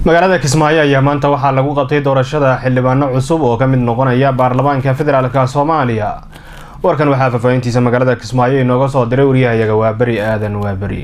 magaalada kismaayo ayaa maanta waxaa lagu qabtay doorashada xildhibaano cusub oo ka mid noqonaya baarlamaanka federaalk soomaaliya warkan waxaa faahfaahintiisa magaalada kismaayo inooga soo diray waryahayaga waaberi aadan waaberi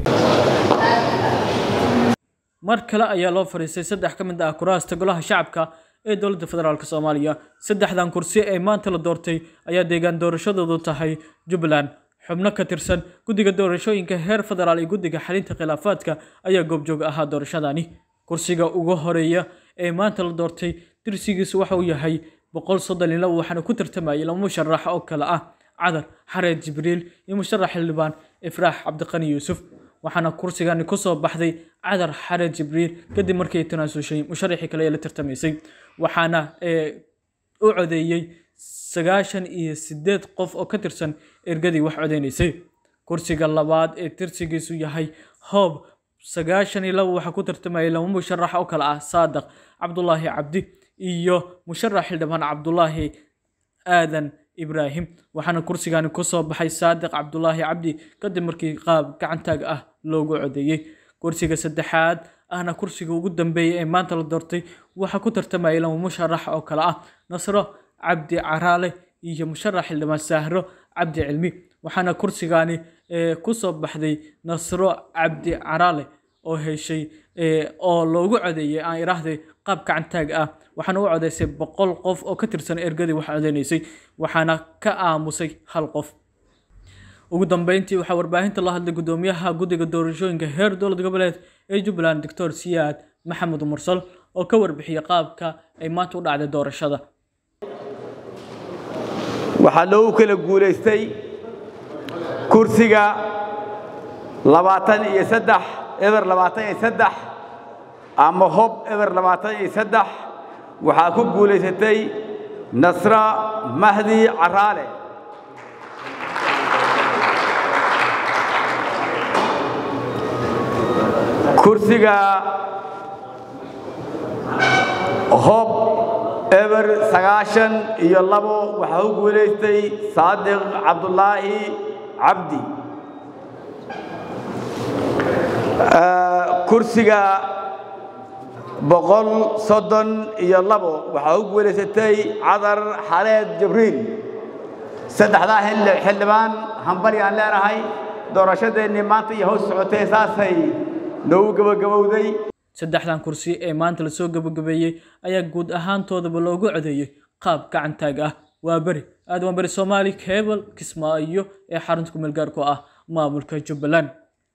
mar kale ayaa loo fadhiistay saddex ka mid ah kuraasta golaha shacabka ee dowladda federaalk soomaaliya saddexdan kursi ee maanta la doortay ayaa deegaan doorashadoodu tahay jubbaland xubno ka tirsan guddiga doorashooyinka heer federaal iyo guddiga xalinta khilaafaadka ayaa goobjoog ahaa doorashadani kursiga ugu horeeya ee maanta la doortay dirsigiisu waxa uu yahay boqol soddon iyo labo waxaana ku tartamayay laba musharax oo kale ah cadar xareed jibriil iyo musharax xildhibaan ifraax cabdiqani yuusuf waxaana kursigani kusoo baxday cadar xareed jibriil kadib markii ay tanaasushay musharaxii kale ee la tartamaysay waxaana u codeeyey sagaashan iyo sideed qof oo ka tirsan ergadii wax codeynaysay kursiga labaad ee tirsigiisu yahay hoob sagaashan iyo labo waxaa ku tartamayay laba musharax oo kale ah saadaq cabdulaahi cabdi iyo musharax xildhibaan cabdulaahi aadan ibraahim waxaana kursigani kusoo baxay saadiq cabdulaahi cabdi kadib markii qaab gacantaag ah loogu codeeyey kursiga saddexaad ahna kursiga ugu dambeeyay ee maanta la doortay waxaa ku tartamayay laba musharax oo kale ah nasro cabdi caraale iyo musharax xildhibaan saahro cabdi cilmi waxaana kursigani kusoo baxday nasro cabdi caraale oo heshay oo loogu codeeyay aan iraahday qaab gacantaag ah waxaana u codeysay boqol qof oo ka tirsan ergadii wax codeynaysay waxaana ka aamusay hal qof ugu dambeyntii waxaa warbaahinta la hadlay gudoomiyaha guddiga doorashooyinka heer dowlad goboleed ee jubbaland doctor siyaad maxamed mursal oo ka warbixiyay qaabka ay maanta u dhacday doorashada waxaa loogu kala guulaystay kursiga labaatan iyo saddex eber labaatan iyo saddex ama hob eber labaatan iyo saddex waxaa ku guulaysatay nasra mahdi caraale kursiga hob eber sagaashan iyo labo waxaa ku guulaystay saadiq cabdulaahi cabdi kursiga boqol soddon iyo labo waxaa ku guulaysatay cadar xaleed jibriil saddexdaa xildhibaan hambari aan leenahay doorashadeennii maanta iyo hoos socotay saasay noogu gebagabowday saddexdan kursi ee maanta lasoo gebagabeeyey ayaa guud ahaantoodaba loogu codeeyey qaab gacantaag ah waa beri aad waa beri soomaali cable kismaayo ee xarunta ku meelgaarku ah maamulka jubbaland